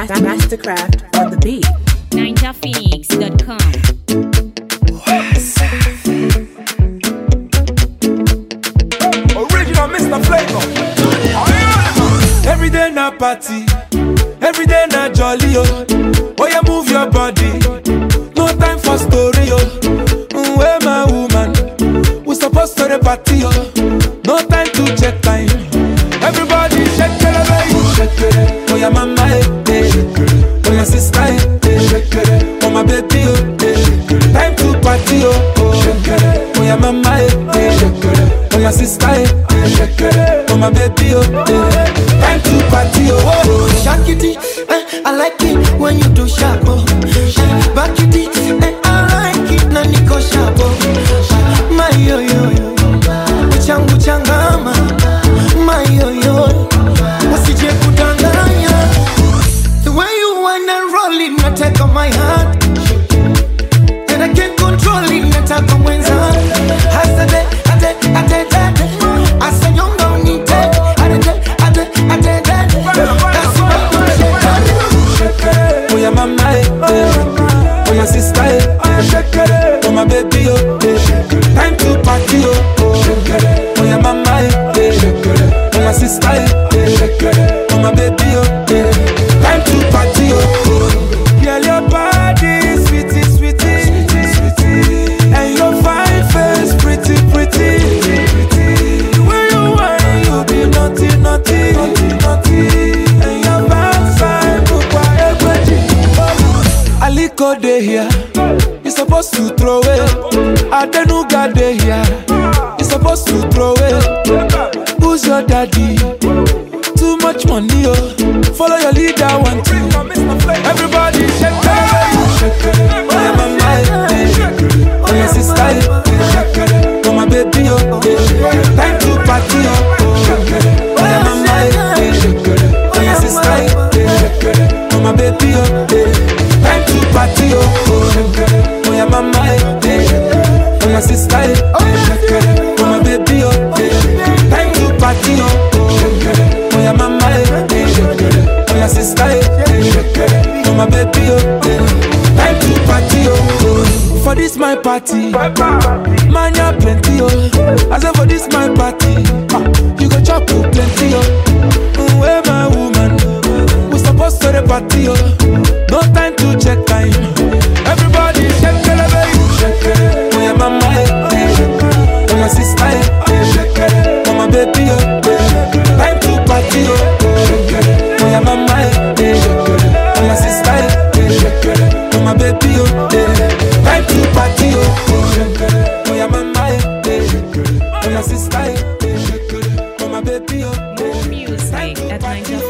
Mastercraft on the beat. NinjaPhoenix.com. Original Mr. Flavor. Every day na party, every day na jolly oh. Oh yeah, move your body. No time for story oh. Mm, Where my woman? We supposed to the party oh. No time to check time. Everybody shake it, baby. Shake it. Oh yeah, mama eh, eh. Oh yeah, sister eh, eh. Oh my baby oh. eh. Time to party oh. oh. Oh yeah, mama eh, eh. Oh yeah, sister eh, eh. Oh my baby oh. eh. Time to party oh. oh. Shake it, eh, I like it when you do sharp. Oh. Eh, Back it, eh, I like it na niko sharp. Oh. My yo yo yo, uchangu changama. My yo yo, usije kudanganya. The way you wanna roll it, na take on my heart. And I can't control it, nataka mwenza. Hasade, ate, ate, ate. Asanyonga unite. Ate, ate, ate, ate. That's what I'm saying. Oh yeah, mama eh, eh. Oh yeah, sister eh, eh. Oh my baby oh, eh. Time to party oh. oh. Oh yeah, mama eh, eh. Oh my sister eh, eh. Oh my baby oh, eh. Time to party oh. oh. Girl, your body sweetie, sweetie, sweetie, and your fine face pretty, pretty, pretty. The way you whine, you be naughty, naughty, naughty, naughty, and your backside look Aliko dey here, you supposed to throw it. Adenuga dey here, you supposed to throw it. Who's your daddy? Too much money, oh. Follow your leader, one two. Everybody shake it, shake it. Oh yeah, mama, eh, eh. oh yeah, sister, eh, eh. oh my baby, oh. eh. Time to party, oh. oh yeah, mama, eh, eh. oh yeah, sister, eh, eh. oh my baby, oh. eh. Time to party, oh. oh yeah, mama, eh, eh. oh yeah, sister, eh, eh. oh my baby, oh. eh. Time to party, oh. Oh yeah, mama, eh, eh. oh yeah, sister, eh, eh. oh my baby, oh. eh. Time to party, oh. For this my party, man ya plenty, oh. I say for this my party, ah, you go chop oh, plenty, oh. Mm, Where my woman, we supposed to the party, oh. No time to check time. Everybody shake it, baby. Shake it. Oh yeah, mama, eh, eh. oh my sister, eh, eh. oh my baby, oh. eh. Time to party, oh. Oh yeah, mama, eh, eh. oh my sister, eh, eh. oh my baby, oh. eh. Time to party, oh. Oh yeah, mama, eh, eh. oh my sister, eh, eh. oh my baby, oh. More music at NinjaPhoenix.com.